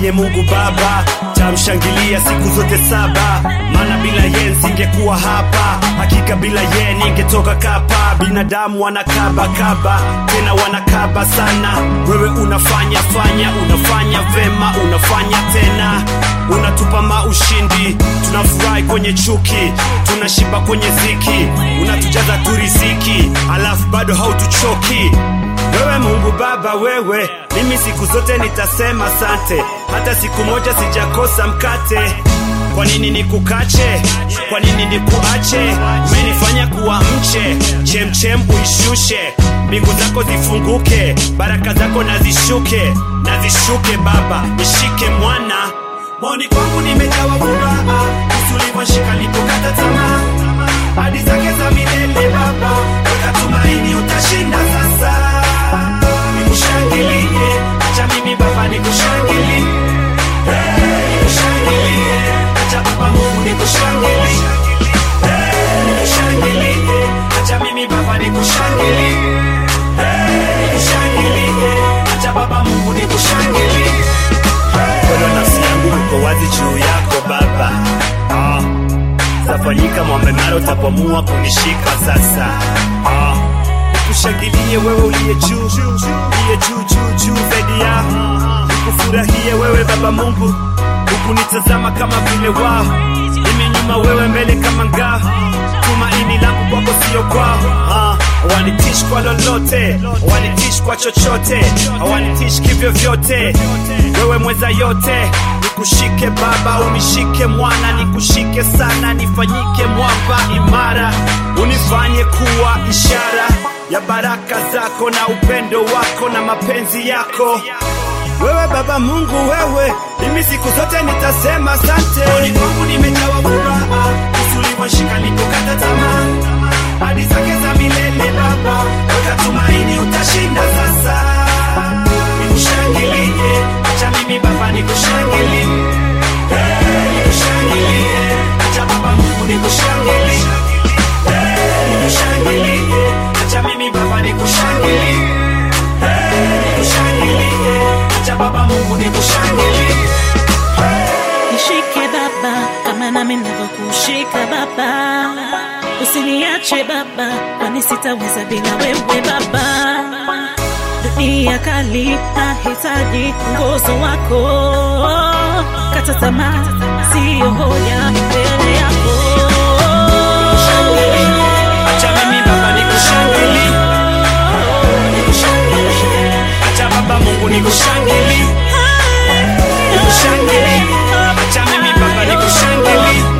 mwenye Mungu Baba, tamshangilia siku zote saba, maana bila yeye nisingekuwa hapa. Hakika bila yeye ningetoka kapa. Binadamu wanakaba kaba, tena wanakaba sana. Wewe unafanya fanya, unafanya vema, unafanya tena, unatupa maushindi, tunafurahi kwenye chuki, tunashiba kwenye ziki, unatujaza tu riziki, alafu bado hautuchoki. Wewe Mungu Baba, wewe mimi siku zote nitasema sante, hata siku moja sijakosa mkate. Kwa nini nikukache? Kwa nini nikuache? Umenifanya kuwa mche, chemchem uishushe, mbingu zako zifunguke, baraka zako nazishuke, nazishuke Baba, nishike mwana moni kwangu nimejawa furaha, usulivyoshika nipokata tamaa, hadi zake za milele Baba, weka tumaini utashinda sasa nikushangilie, acha mimi Baba nikushangilie, Hey, nikushangilie, acha Baba Mungu nikushangilie, Hey, nikushangilie, acha mimi Baba nikushangilie, Hey, nikushangilie, acha Baba Mungu nikushangilie. Mkono nafsi yangu uko wazi juu yako Baba, ah. Tafanyika mwambe mara utapomua kunishika sasa, ah nikushangilie wewe uliye juu uliye juu juu juu zaidi ya nikufurahie wewe Baba Mungu, hukunitazama kama vile wao, mimi nyuma, wewe mbele kama ngao. Tumaini langu kwako sio kwao, ah, hawanitishi kwa lolote, hawanitishi kwa chochote, hawanitishi kivyo vyote, wewe mweza yote nikushike Baba, unishike mwana, nikushike sana, nifanyike mwamba imara, unifanye kuwa ishara ya baraka zako na upendo wako na mapenzi yako. Wewe Baba Mungu, wewe mimi siku zote nitasema asante. Moyoni mwangu nimejawa furaha, usulivyoshika nipokata tamaa, hadi zake za milele Baba, weka tumaini utashinda sasa. Nikushangilie, acha mimi Baba nikushangilie, Hey, nikushangilie, acha Baba Mungu nikushangilie, Hey, nikushangilie, acha mimi Baba nikushangilie, Hey, nikushangilie, acha Baba Mungu nikushangilie. Nishike Baba kama nami navyokushika Baba, usiniache Baba, kwani sitaweza bila wewe Baba. Dunia kali, nahitaji nguzo wako, kata tamaa, siyo hoja mbele yako. Acha mimi Baba nikushangilie, nikushangilie, acha Baba Mungu nikushangilie, nikushangilie, acha mimi Baba nikushangilie.